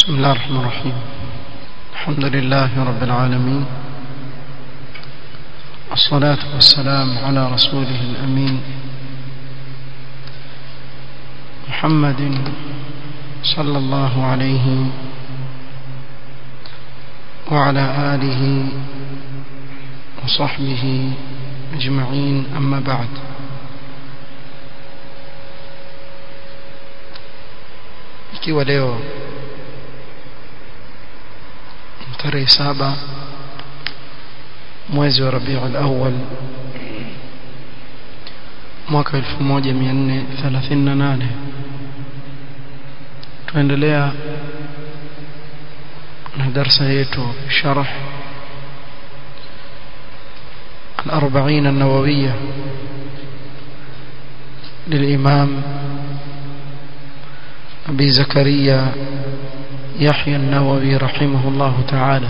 بسم الله الرحمن الرحيم الحمد لله رب العالمين الصلاة والسلام على رسوله الأمين محمد صلى الله عليه وعلى آله وصحبه أجمعين أما بعد ikiwa leo tarehe saba mwezi wa Rabiul Awwal mwaka 1438 tuendelea na darasa yetu sharh الأربعين النووية للإمام أبي زكريا يحيى النووي رحمه الله تعالى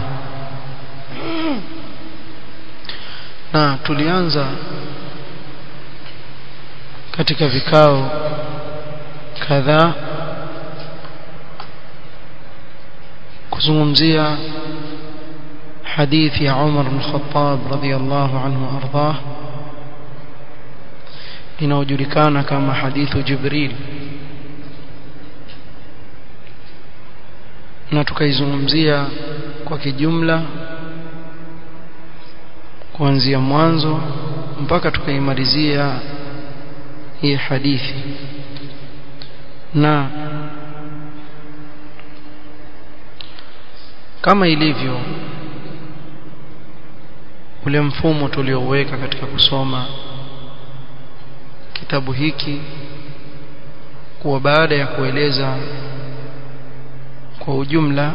na tulianza katika vikao kadhaa kuzungumzia hadithi ya Umar bin Khattab radhiyallahu anhu ardhah inayojulikana kama hadithu Jibril na tukaizungumzia kwa kijumla kuanzia mwanzo mpaka tukaimalizia hii hadithi na kama ilivyo ule mfumo tulioweka katika kusoma kitabu hiki kuwa baada ya kueleza kwa ujumla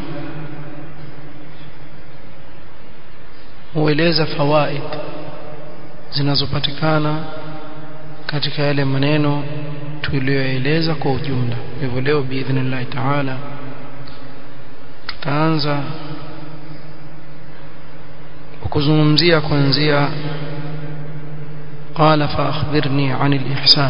hueleza fawaid zinazopatikana katika yale maneno tuliyoeleza kwa ujumla hivyo leo biidhnillah taala tutaanza kuzungumzia kuanzia قال فأخبرني عن الإحسان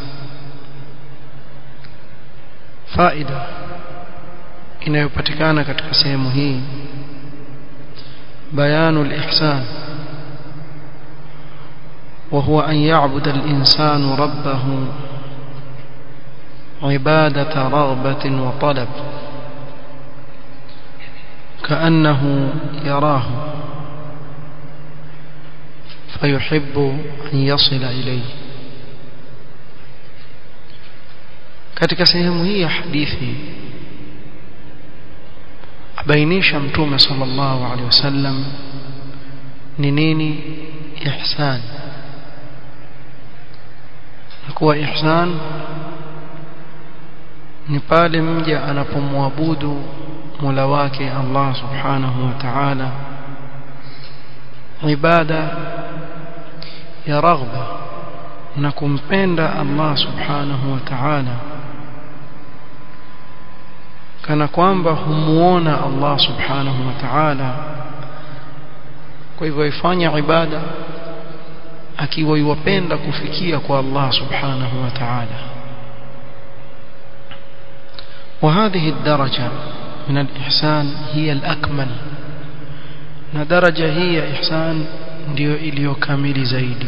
فائدة inayopatikana katika sehemu hii بيان الإحسان وهو أن يعبد الإنسان ربه عبادة رغبة وطلب كأنه يراه فيحب أن يصل إليه katika sehemu hii ya hadithi abainisha mtume sallallahu alaihi wasallam ni nini ihsan na kuwa ihsan ni pale mja anapomwabudu Mola wake Allah subhanahu wa ta'ala ibada ya raghba na kumpenda Allah subhanahu wa ta'ala kana kwamba humuona Allah subhanahu wa ta'ala kwa hivyo ifanya ibada akiwa yuwapenda kufikia kwa Allah subhanahu wa ta'ala وهذه الدرجة من الإحسان هي الأكمل na daraja hii ya ihsan ndio iliyokamili zaidi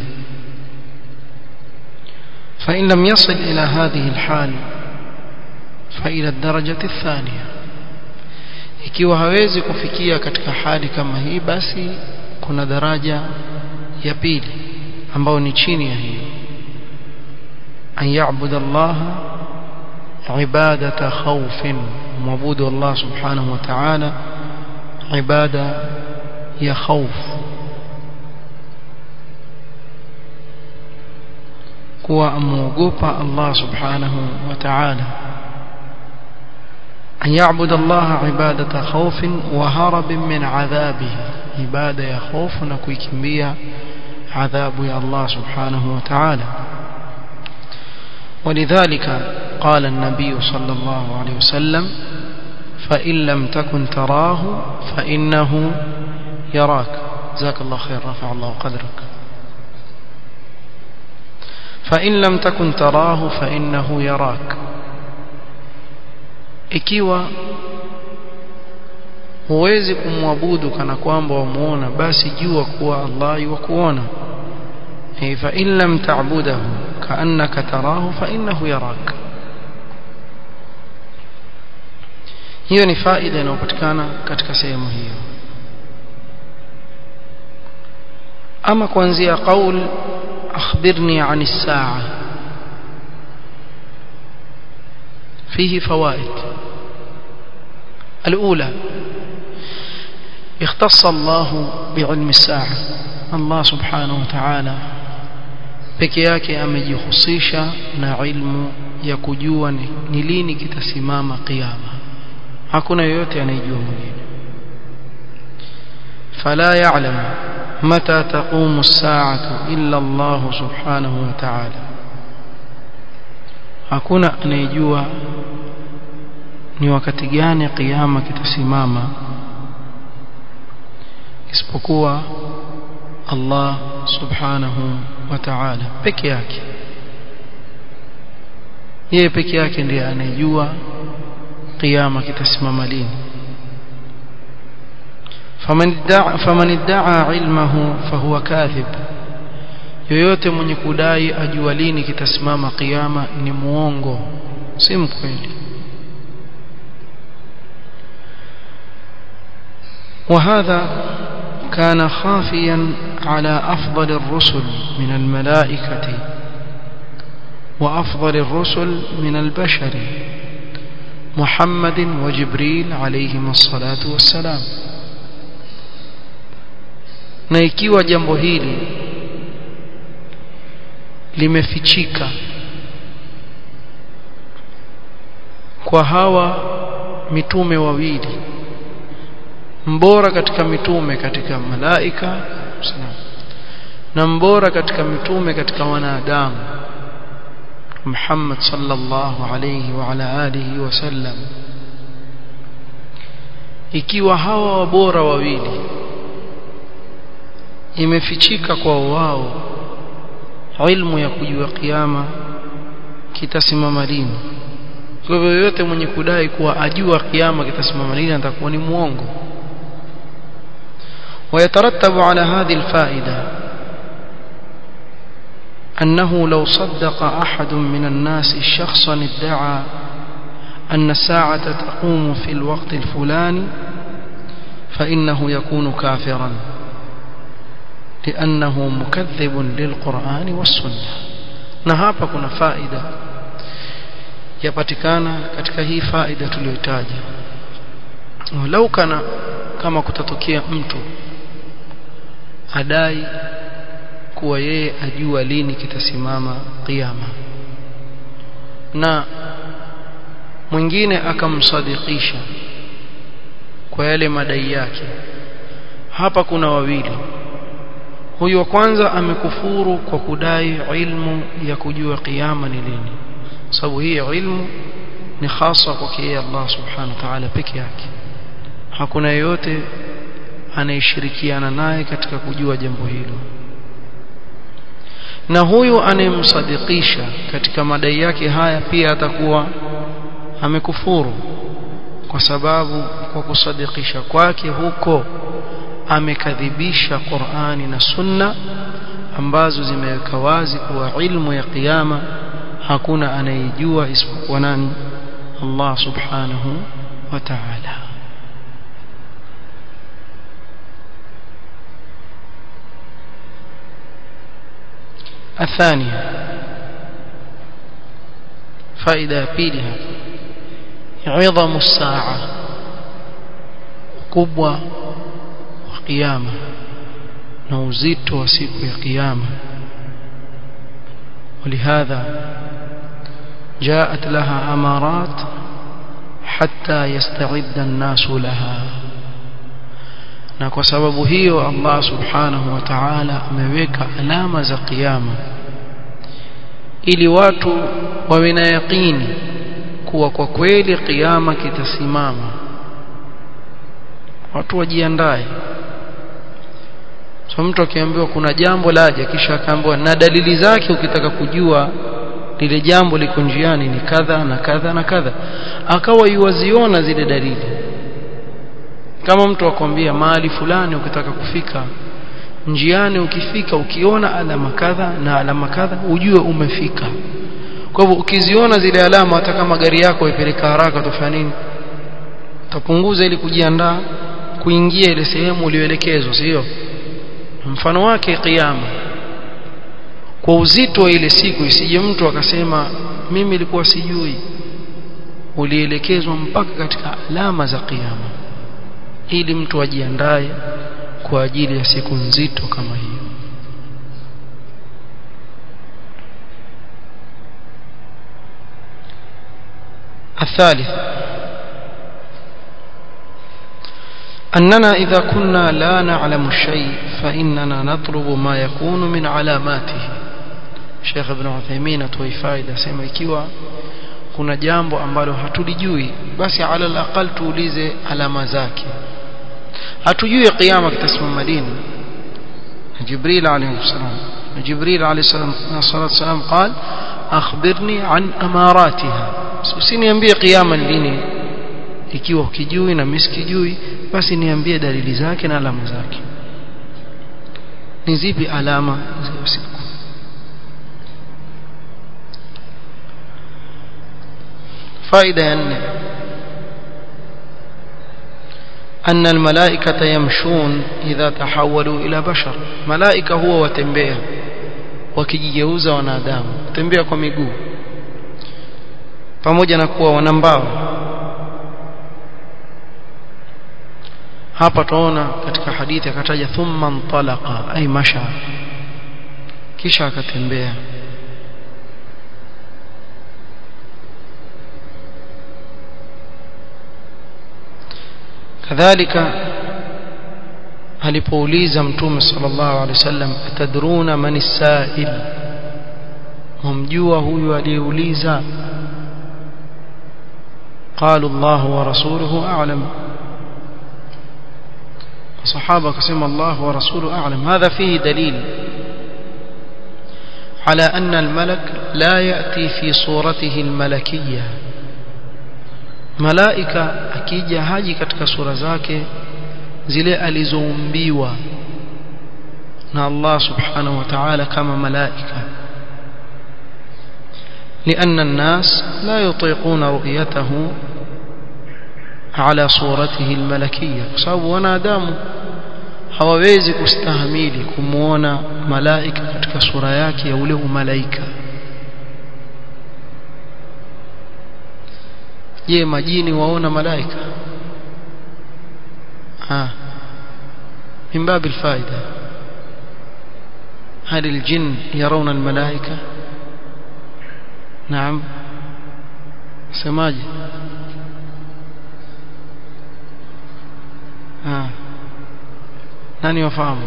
فإن لم يصل إلى هذه الحال فإلى الدرجة الثانية ikiwa hawezi kufikia katika hali kama hii basi kuna daraja ya pili ambayo ni chini ya hiyo an ya'bud Allah ibadata khawfin muabudu Allah subhanahu wa ta'ala ibada ya khawf kuwa amuogopa Allah subhanahu wa ta'ala أن يعبد الله عبادة خوف وهرب من عذابه عبادة يا خوف نكويكمبيا عذاب يا الله سبحانه وتعالى ولذلك قال النبي صلى الله عليه وسلم فإن لم تكن تراه فإنه يراك جزاك الله خير رفع الله قدرك فإن لم تكن تراه فإنه يراك ikiwa huwezi kumwabudu kana kwamba wamuona basi jua kuwa Allah yukuona fa in lam ta'budahu ka'annaka tarahu fa innahu yarak hiyo ni faida inayopatikana katika sehemu hiyo ama kuanzia qaul akhbirni 'ani as-sa'a فيه فوائد الأولى اختص الله بعلم الساعة الله سبحانه وتعالى peke yake amejihusisha na ilmu ya kujua ni lini kitasimama kiyama hakuna yoyote anayejua mwingine fala ya'lam mata taqumu as-sa'atu illa Allah subhanahu wa ta'ala hakuna anayejua ni wakati gani kiyama kitasimama isipokuwa Allah subhanahu wa ta'ala peke yake yeye peke yake ndiye anayejua kiyama kitasimama lini faman idda'a faman idda'a ilmahu fahuwa kadhib yoyote mwenye kudai ajua lini kitasimama kiyama ni muongo si mkweli وهذا كان خافيا على أفضل الرسل من الملائكة وأفضل الرسل من البشر محمد وجبريل عليهما الصلاة والسلام na ikiwa jambo hili limefichika kwa hawa mitume wawili mbora katika mitume katika malaika na mbora katika mitume katika wanadamu Muhammad sallallahu alayhi wa ala alihi wasallam ikiwa hawa wabora wawili imefichika kwa wao ilmu ya kujua kiyama kitasimama lini kwa hivyo yote mwenye kudai kuwa ajua kiyama kitasimama lini atakuwa ni muongo ويترتب على هذه الفائدة أنه لو صدق أحد من الناس شخصا ادعى أن الساعة تقوم في الوقت الفلاني فإنه يكون كافرا لأنه مكذب للقرآن والسنة نهابا كنا فائدة yapatikana katika hii faida tuliyotaja lau kana kama kutatokea mtu adai kuwa yeye ajua lini kitasimama kiyama na mwingine akamsadikisha kwa yale madai yake hapa kuna wawili huyu wa kwanza amekufuru kwa kudai ilmu ya kujua kiyama ni lini sababu hii ilmu ni hasa kwake yeye Allah subhanahu wa ta'ala peke yake hakuna yeyote anayeshirikiana naye katika kujua jambo hilo na huyu anayemsadikisha katika madai yake haya pia atakuwa amekufuru kwa sababu kwa kusadikisha kwake huko amekadhibisha Qur'ani na Sunna ambazo zimeweka wazi kuwa ilmu ya kiyama hakuna anayejua isipokuwa nani Allah subhanahu wa ta'ala الثانية فائدة بيلها عظم الساعة كبوة وقيامة نوزيت وسيق قيامة ولهذا جاءت لها أمارات حتى يستعد الناس لها na kwa sababu hiyo Allah subhanahu wa ta'ala ameweka alama za kiyama ili watu wawe na yaqini kuwa kwa kweli kiyama kitasimama watu wajiandae so mtu akiambiwa kuna jambo laja kisha akaambiwa na dalili zake ukitaka kujua lile jambo liko njiani ni kadha na kadha na kadha akawa yuwaziona zile dalili kama mtu akwambia mahali fulani ukitaka kufika njiani ukifika ukiona alama kadha na alama kadha ujue umefika kwa hivyo ukiziona zile alama hata kama gari yako ipeleka haraka utafanya nini utapunguza ili kujiandaa kuingia ile sehemu ulioelekezwa sio mfano wake kiyama kwa uzito wa ile siku isije mtu akasema mimi nilikuwa sijui ulielekezwa mpaka katika alama za kiyama ili mtu ajiandae kwa ajili ya siku nzito kama hiyo الثالث أننا إذا كنا لا نعلم الشيء فإننا نطلب ما يكون من علاماته Sheikh Ibn Uthaymeen atoa faida sema ikiwa kuna jambo ambalo hatulijui basi ala alaqal tuulize alama zake hatujui kiyama kitasimama lini Jibril alayhi salam Jibril alayhi salam salatu salam قال akhbirni an amaratiha usiniambie kiyama lini ikiwa ukijui na mimi sikijui basi niambie dalili zake na alama zake ni zipi alama za usiku faida ya nne أن الملائكة يمشون إذا تحولوا إلى بشر ملائكة هو وتنبيه wakijigeuza wanadamu tembea kwa miguu pamoja na kuwa wana mbao hapa tunaona katika hadithi akataja thumma ntalaqa ay masha kisha akatembea kadhalika alipouliza mtume sallallahu alaihi wasallam atadruna man as-sa'il mumjua huyu aliyeuliza قالوا الله ورسوله أعلم الصحابة قسم الله ورسوله أعلم هذا فيه دليل على أن الملك لا يأتي في صورته الملكية ملائكة أكيد هاجي كتك سورة زاكي zile alizoumbiwa na Allah subhanahu wa ta'ala kama malaika لأن الناس لا يطيقون رؤيته على صورته الملكية sababu wanadamu hawawezi kustahimili kumuona malaika katika sura yake ya ule umalaika je majini waona malaika آه. من باب الفائدة هل الجن يرون الملائكة نعم سماجي آه. ناني وفهم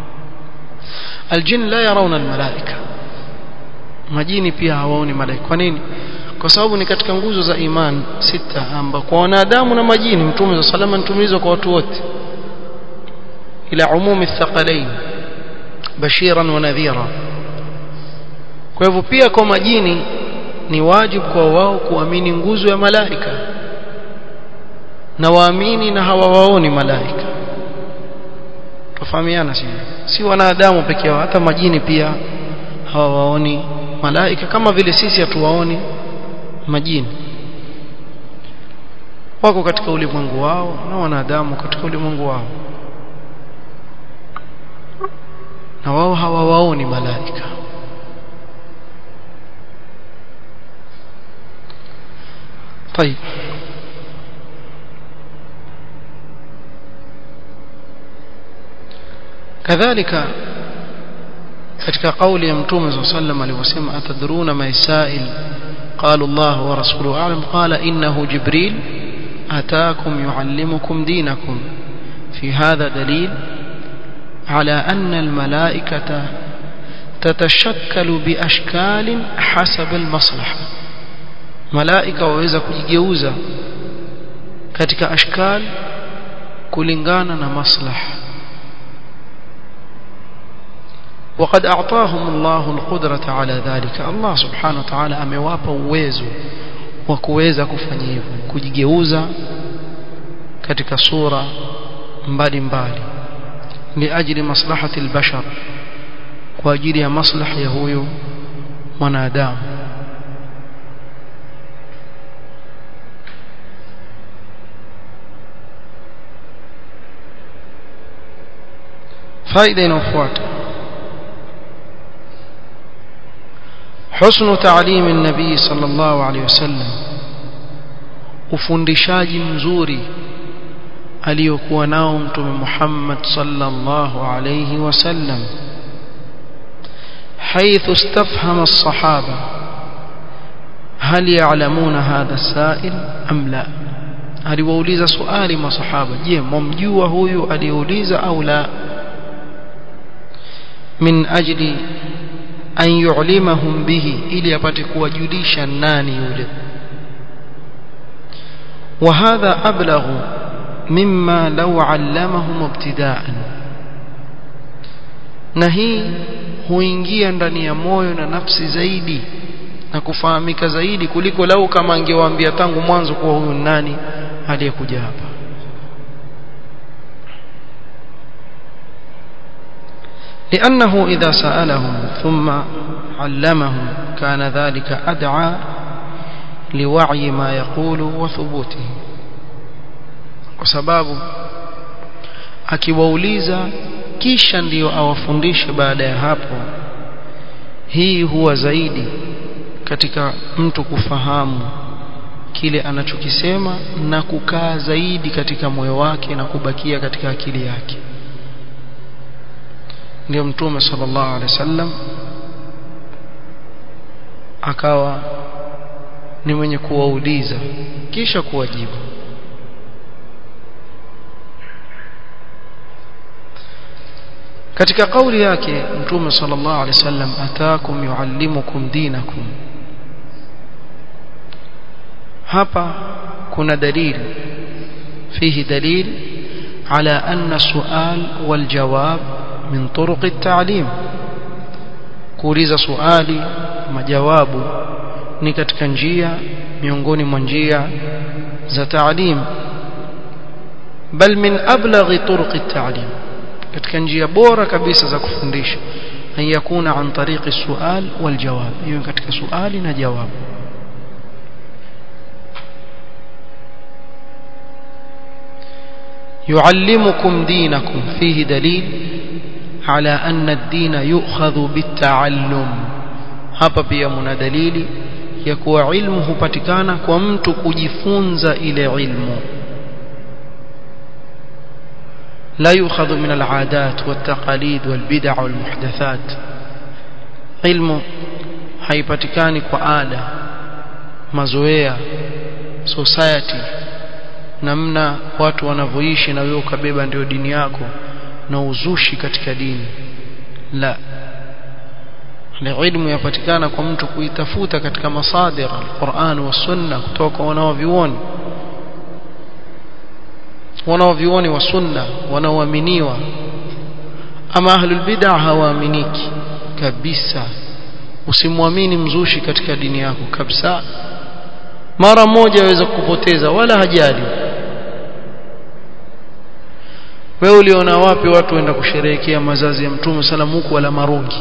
الجن لا يرون الملائكة majini pia hawaoni malaika kwa nini kwa sababu ni katika nguzo za iman sita amba kwa wanadamu na majini mtume wa salama mtumizwa kwa watu wote ila umumi thaqalain bashiran wa nadhira kwa hivyo pia kwa majini ni wajibu kwa wao kuamini nguzo ya malaika na waamini na hawawaoni malaika tufahamiana si si wanadamu pekee yao hata majini pia hawawaoni malaika kama vile sisi hatuwaoni majini wako katika ulimwengu wao na wanadamu katika ulimwengu wao na wao hawawaoni malaika طيب كذلك katika kauli ya mtume صلى الله عليه وسلم alivyosema atadruna maisail قال الله ورسوله أعلم قال إنه جبريل أتاكم يعلمكم دينكم في هذا دليل على أن الملائكة تتشكل بأشكال حسب المصلحة ملائكة وإذا كجيوزا katika ashkal kulingana na maslaha وقد أعطاهم الله القدرة على ذلك الله سبحانه وتعالى amewapa uwezo wa kuweza kufanya hivyo kujigeuza katika sura mbalimbali liajli maslahati albashar kwa ajili ya maslahi ya huyu mwanadamu faida inayofuata حسن تعليم النبي صلى الله عليه وسلم ufundishaji mzuri aliyokuwa nao mtume Muhammad sallallahu alayhi wasallam حيث استفهم الصحابة هل يعلمون هذا السائل أم لا aliwauliza swali masahaba je mmjua huyu aliyeuliza au la min ajli an yu'limahum bihi ili apate kuwajulisha nani yule وهذا أبلغ مما لو علمهم ابتداء na hii huingia ndani ya moyo na nafsi zaidi na kufahamika zaidi kuliko lau kama angewaambia tangu mwanzo kuwa huyu nani aliyekuja hapa لأنه إذا سألهم ثم علمهم كان ذلك أدعى لوعي ما يقول وثبوته وسباب akiwauliza kisha ndiyo awafundishe baada ya hapo hii huwa zaidi katika mtu kufahamu kile anachokisema na kukaa zaidi katika moyo wake na kubakia katika akili yake ndio mtume sallallahu alaihi wasallam akawa ni mwenye kuwauliza kisha kuwajibu katika kauli yake mtume sallallahu alaihi wasallam ataakum yuallimukum dinakum hapa kuna dalili fihi dalil على أن السؤال والجواب من طرق التعليم kuuliza swali majawabu ni katika njia miongoni mwa njia za taalim bal min ablaghi turuq at-ta'lim katika njia bora kabisa za kufundisha an yakuna an tariqi sual wal jawab hiyo katika swali na jawabu يعلمكم دينكم فيه دليل على أن الدين يؤخذ بالتعلم hapa pia mna dalili ya kuwa ilmu hupatikana kwa mtu kujifunza ile ilmu لا يؤخذ من العادات والتقاليد والبدع والمحدثات علم haipatikani kwa ada mazoea society namna watu wanavyoishi na wewe ukabeba ndio dini yako na uzushi katika dini la ilmu yapatikana kwa mtu kuitafuta katika masadir alquran wa sunna kutoka wanaovioni wanaovioni wa sunna wanaoaminiwa ama ahlul bid'ah hawaaminiki kabisa usimwamini mzushi katika dini yako kabisa mara moja aweza kukupoteza wala hajali wewe uliona wapi watu waenda kusherehekea mazazi ya mtume salamu huku wala marungi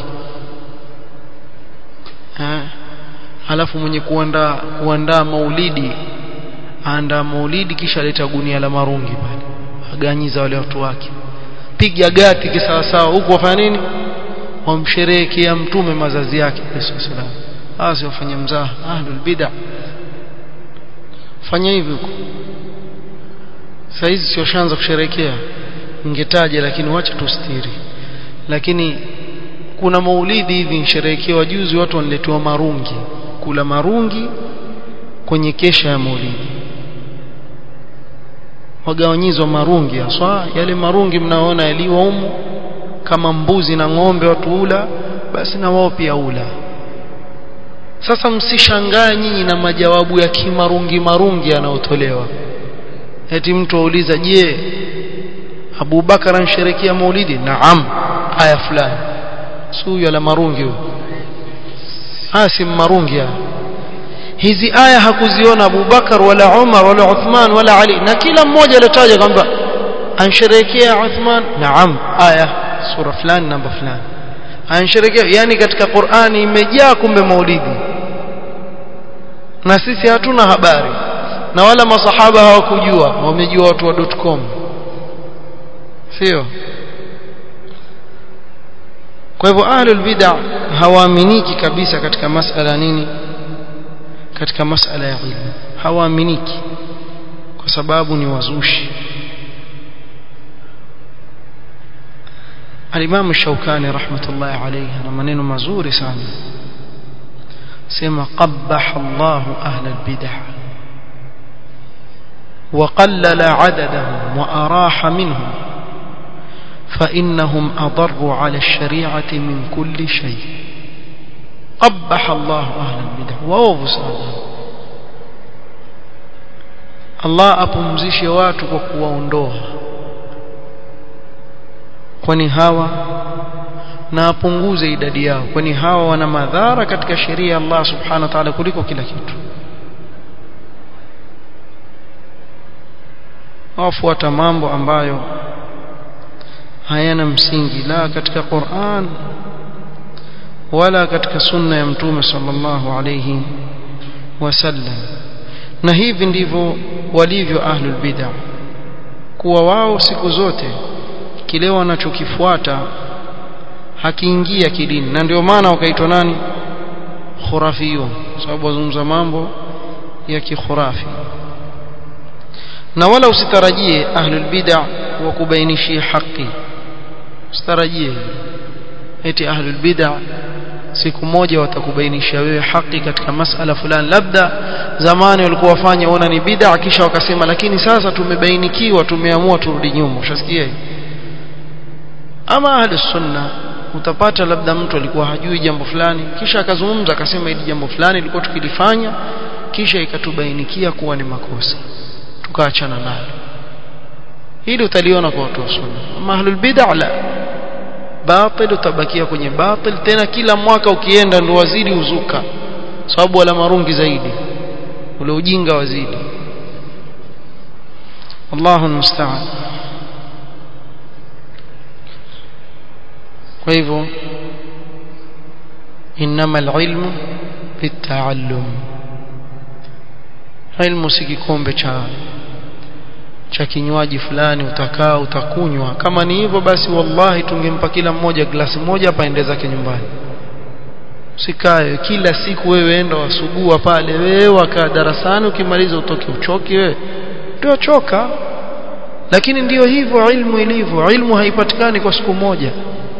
eh alafu mwenye kuandaa kuandaa maulidi aandaa maulidi kisha aleta gunia la marungi pale aganyiza wale watu wake piga gati kisawasawa huku wafanya nini wamsherehekea mtume mazazi yake sallallahu hawa si wafanye mzaha ahlul bid'ah fanya hivi huko saizi sio shanza kusherehekea ningetaja lakini wacha tustiri lakini kuna maulidi hivi nsherehekewa juzi watu wanaletewa marungi kula marungi kwenye kesha ya maulidi wagawanyizwa marungi haswa yale marungi mnaona yaliwa humu kama mbuzi na ng'ombe watu ula basi na wao pia ula sasa msishangaa nyinyi na majawabu ya kimarungi marungi yanayotolewa eti mtu auliza je Abu Bakar ansherekea maulidi naam aya fulani si huyo la marungi huyo haya si marungi haya hizi aya hakuziona Abu Bakar wala Umar wala Uthman wala Ali na kila mmoja alitaja kwamba ansherekea Uthman naam aya sura fulani namba fulani ansherekea yani katika Qur'ani imejaa kumbe maulidi na sisi hatuna habari na wala masahaba hawakujua wamejua watu wa .com sio kwa hivyo ahlul bid'ah hawaaminiki kabisa katika masala nini katika masala ya ilmu hawaaminiki kwa sababu ni wazushi Al-Imam Shawkani rahmatullahi alayhi ana maneno mazuri sana sema qabbaha Allah ahla al-bid'ah وقلل عددهم وأراح منهم فإنهم أضروا على الشريعة من كل شيء قبح الله أهل البدع وأوفوا Allah apumzishe watu kwa kuwaondoa kwani hawa na apunguze idadi yao kwani hawa wana madhara katika sheria ya Allah subhanahu wa ta'ala kuliko kila kitu wafuata mambo ambayo hayana msingi la katika Qur'an wala katika sunna ya mtume sallallahu alayhi wasallam na hivi ndivyo walivyo ahlul bid'ah kuwa wao siku zote kile wanachokifuata hakiingia kidini na ndio maana wakaitwa nani khurafiyun sababu wazungumza mambo ya kikhurafi na wala usitarajie ahlul bid'ah wakubainishie haki usitarajie eti ahlul bid'ah siku moja watakubainishia wewe haki katika masala fulani labda zamani walikuwa wafanya ona ni bid'a kisha wakasema lakini sasa tumebainikiwa tumeamua turudi nyuma ushasikia ama ahli sunna utapata labda mtu alikuwa hajui jambo fulani kisha akazungumza akasema hili jambo fulani ilikuwa tukilifanya kisha ikatubainikia kuwa ni makosa tukaachana nalo hili utaliona kwa watu wa sunna ama ahlul bid'a la batil utabakia kwenye batil tena kila mwaka ukienda ndo wazidi uzuka sababu wala marungi zaidi ule ujinga wazidi Allahu musta'an kwa hivyo inama alilmu bitaallum ilmu si kikombe cha cha kinywaji fulani utakaa utakunywa kama ni hivyo basi wallahi tungempa kila mmoja glasi moja hapa ende zake nyumbani usikae kila siku wewe enda wasugua pale wewe wakaa darasani ukimaliza utoke uchoki wewe ndio choka lakini ndiyo hivyo ilmu ilivyo ilmu haipatikani kwa siku moja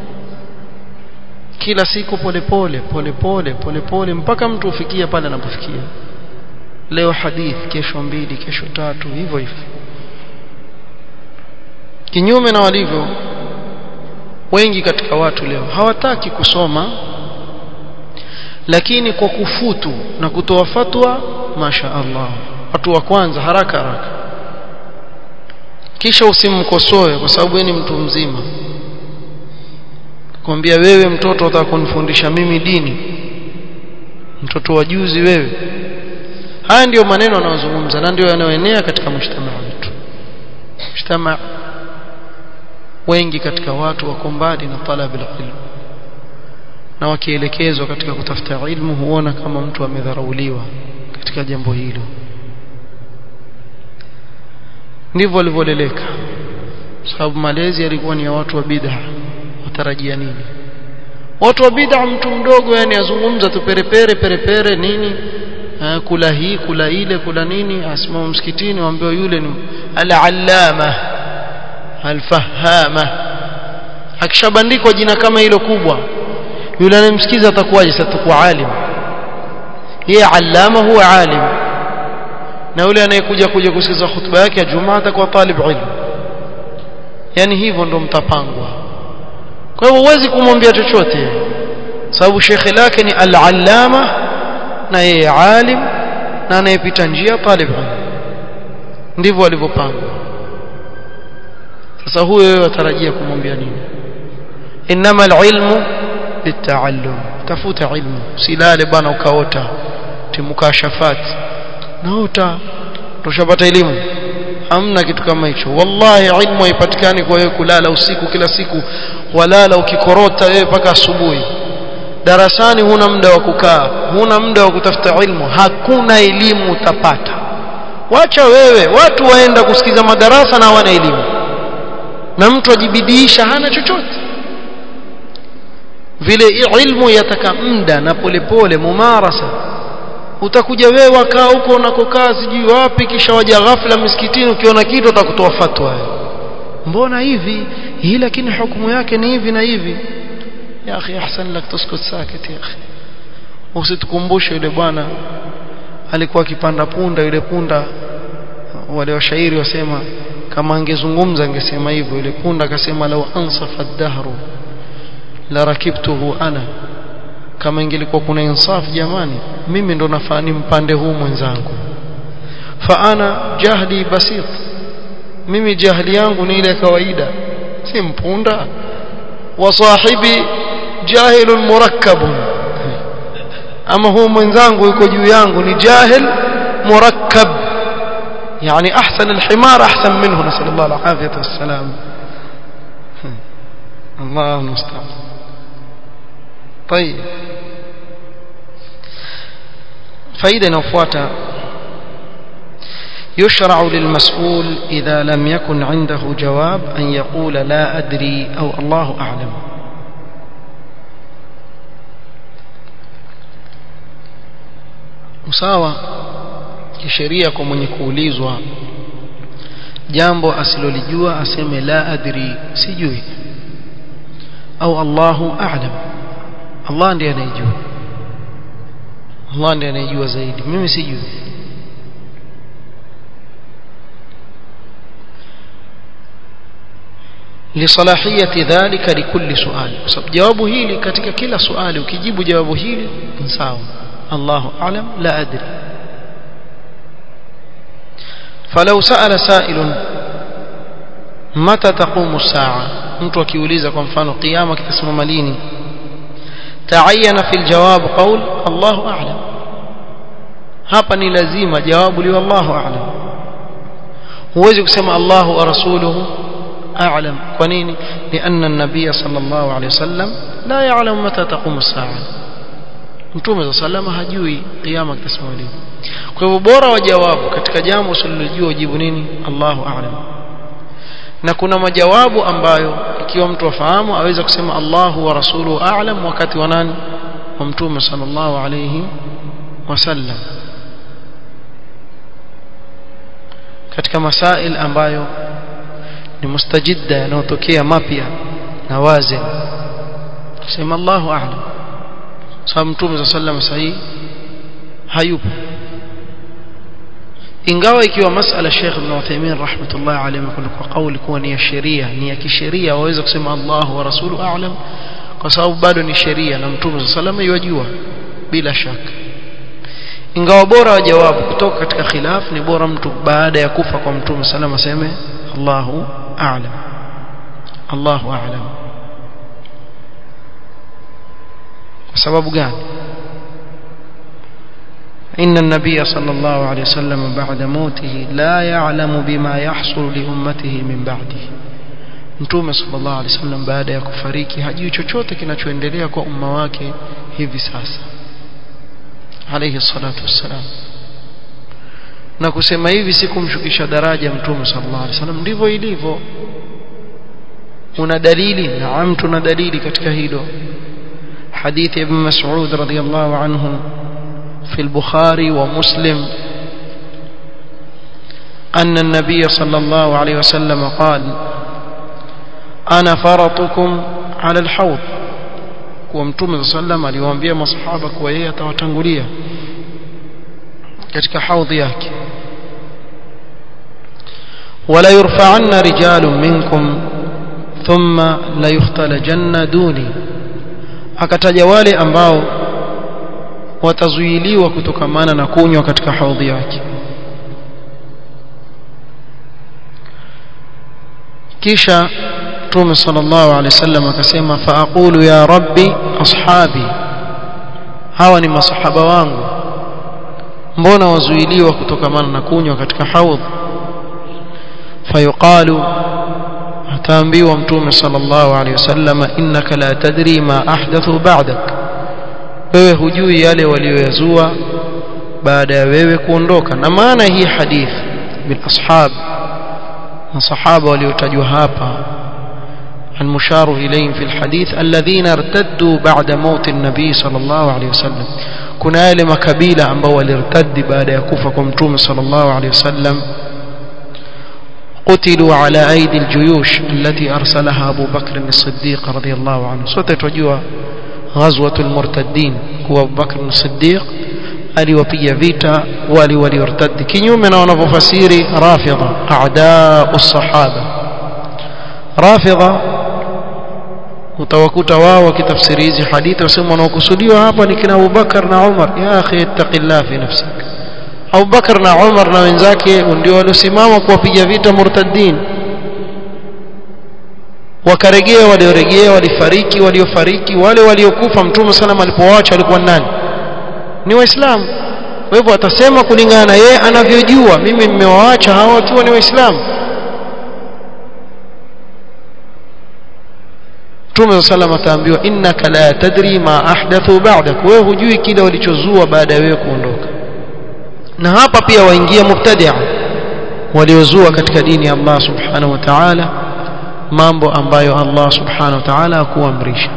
kila siku polepole polepole polepole mpaka mtu ufikia pale anapofikia leo hadith kesho mbili kesho tatu hivyo hivyo kinyume na walivyo wengi katika watu leo hawataki kusoma lakini kwa kufutu na kutoa fatwa masha Allah watu wa kwanza haraka haraka kisha usimkosoe kwa sababu ni mtu mzima kwambia wewe mtoto utakunifundisha mimi dini mtoto wa juzi wewe haya ndiyo maneno anayozungumza na ndio yanayoenea katika mshtama wetu mshtama wengi katika watu wako mbali na talab ilmu na wakielekezwa katika kutafuta ilmu huona kama mtu amedharauliwa katika jambo hilo ndivyo walivyoleleka sababu malezi yalikuwa ni ya watu wa bid'a watarajia nini watu wa bid'a mtu mdogo yani azungumza tu perepere perepere nini ha, kula hii kula ile kula nini asimama msikitini waambiwa yule ni al-allama al-fahama akishabandikwa jina kama hilo kubwa yule anayemsikiza atakuwaje sasa atakuwa alim yeye allama huwa alim na yule anayekuja kuja kusikiza hutuba yake ya Jumaa atakuwa talib ilmu yani hivyo ndo mtapangwa kwa hivyo huwezi kumwambia chochote sababu shekhe lake ni al-allama na yeye alim na anayepita njia talib ilmu ndivyo walivyopangwa sasa huyo wewe watarajia kumwambia nini inama al-ilmu litaallum tafuta ilmu silale bwana ukaota timukashafat naota tushapata elimu hamna kitu kama hicho wallahi ilmu haipatikani kwa wewe kulala usiku kila siku walala ukikorota wewe mpaka asubuhi darasani huna muda wa kukaa huna muda wa kutafuta ilmu hakuna elimu utapata wacha wewe watu waenda kusikiza madarasa na hawana elimu na mtu ajibidiisha hana chochote vile ilmu yataka muda na polepole mumarasa utakuja wewe wakaa huko unakokaa sijui wapi kisha waja ghafla msikitini ukiona kitu utakutoa fatwa mbona hivi hii lakini hukumu yake ni hivi na hivi ya akhi ahsan lak tuskut sakit ya akhi usitukumbushe yule bwana alikuwa akipanda punda yule punda wale washairi wasema kama angezungumza angesema hivyo yule punda akasema lau ansafa ad-dahru la rakibtuhu ana kama ingelikuwa kuna insaf jamani mimi ndo nafaa mpande huu mwenzangu fa ana jahli basit mimi jahli yangu ni ile kawaida si mpunda wa sahibi jahilun murakkabun ama huu mwenzangu yuko juu yangu ni jahil murakkab يعني أحسن الحمار أحسن منه نسأل الله العافية والسلام الله المستعان طيب فإذا نفوات يشرع للمسؤول إذا لم يكن عنده جواب أن يقول لا أدري أو الله أعلم usawa kisheria kwa mwenye kuulizwa jambo asilolijua aseme la adri sijui au Allahu a'lam Allah ndiye anayejua Allah ndiye anayejua zaidi mimi sijui لصلاحيه ذلك لكل سؤال sababu jawabu hili katika kila swali ukijibu jawabu hili ni sawa Allahu a'lam la adri فلو سأل سائل متى تقوم الساعة mtu akiuliza kwa mfano kiyama kitasimama lini taayana fil jawab qaul Allahu a'lam hapa ni lazima jawabu liwe Allahu a'lam huwezi kusema Allahu wa rasuluhu a'lam kwa nini لأن النبي صلى الله عليه وسلم لا يعلم متى تقوم الساعة mtume صلى الله عليه وسلم hajui kiyama kitasimama lini kwa hivyo bora wa jawabu katika jambo usilojua ujibu nini Allahu a'lam na kuna majawabu ambayo ikiwa mtu afahamu aweza kusema Allahu wa rasuluhu a'lam wakati wa nani wa mtume sallallahu alayhi wasallam katika masail ambayo ni mustajidda yanayotokea mapya na wazi kusema Allahu a'lam sababu mtume sallallahu alayhi wasallam hayupo ingawa ikiwa masala Sheikh Ibn Uthaymeen rahmatullah alayhi kwa kauli kuwa ni ya sheria ni ya kisheria waweza kusema Allah wa rasulu a'lam kwa sababu bado ni sheria na mtume sallallahu yajua bila shaka ingawa bora wa jawabu kutoka katika khilaf ni bora mtu baada ya kufa kwa mtume sallallahu aseme Allahu a'lam Allahu a'lam kwa sababu gani إن النبي صلى الله عليه وسلم بعد موته لا يعلم بما يحصل لأمته من بعده Mtume sallallahu alaihi wasallam baada ya kufariki hajui chochote kinachoendelea kwa umma wake hivi sasa. Alayhi salatu wassalam. Na kusema hivi si kumshukisha daraja Mtume sallallahu alaihi wasallam ndivyo ilivyo. Una dalili? Naam tuna dalili katika hilo. Hadithi Ibn Mas'ud radhiyallahu anhu في البخاري ومسلم أن النبي صلى الله عليه وسلم قال أنا فرطكم على الحوض ومتوم صلى الله عليه وسلم aliwaambia masahaba kuwa yeye atawatangulia katika haudhi yake ولا يرفعن رجال منكم ثم لا يختلجن دوني akataja wale ambao watazuiliwa kutokamana na kunywa katika haudhi yake kisha Mtume sallallahu alaihi wasallam akasema faaqulu ya rabbi ashabi hawa ni masahaba wangu mbona wazuiliwa kutokamana na kunywa katika haudh fayuqalu ataambiwa mtume sallallahu alaihi wasallam innaka la tadri ma ahdathu ba'dak wewe hujui yale walioyazua baada ya wewe kuondoka na maana hii hadith bil ashab masahaba waliotajwa hapa المشار إليهم في الحديث الذين ارتدوا بعد موت النبي صلى الله عليه وسلم كنا يلي مكبيلة ambao walirtadi baada ya kufa kwa mtume صلى الله عليه وسلم قتلوا على أيدي الجيوش التي أرسلها أبو بكر الصديق رضي الله عنه sote tujua غزوة المرتدين هو أبو بكر الصديق aliwapiga vita wali waliortadi kinyume na wanavyofasiri rafidha a'daa as-sahaba rafidha utawakuta wao wakitafsiri hizi hadithi wasema wanaokusudiwa hapa ni kina Abubakar na Umar ya akhi ittaqillah fi nafsik Abubakar na Umar na wenzake ndio waliosimama kuwapiga vita murtaddin wakaregea walioregea walifariki waliofariki wale waliokufa mtume sallam alipowaacha alikuwa nani ni waislamu kwa hivyo atasema kulingana na yeye anavyojua mimi nimewaacha hawa wakiwa ni waislamu Mtume sallam ataambiwa innaka la tadri ma ahdathu ba'dak wewe hujui kile walichozua baada ya wewe kuondoka na hapa pia waingia mubtadi'a waliozua katika dini ya Allah subhanahu wa ta'ala mambo ambayo Allah subhanahu wa ta'ala hakuamrisha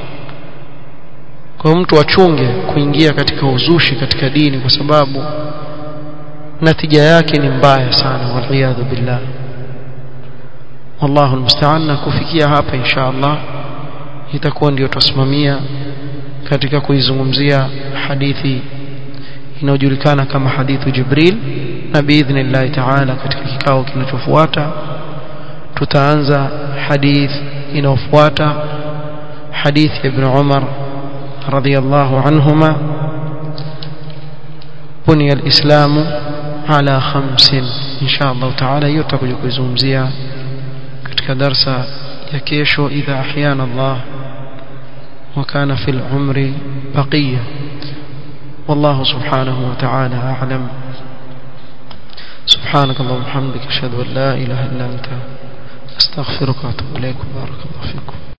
kwa mtu achunge kuingia katika uzushi katika dini kwa sababu natija yake ni mbaya sana waliyadhu billah wallahu almusta'an na kufikia hapa insha Allah itakuwa ndio tusimamia katika kuizungumzia hadithi inayojulikana kama hadithu Jibril na biidhnillah ta'ala katika kikao kinachofuata tutaanza hadith inayofuata hadith ibn Umar radiyallahu anhuma بني الإسلام على خمس إن شاء الله تعالى يتقل كويزومزيا katika darsa ya kesho idha ahyana Allah وكان في العمر بقية والله سبحانه وتعالى أعلم سبحانك اللهم وبحمدك أشهد أن لا إله إلا أنت أستغفرك وأتوب إليك بارك الله فيكم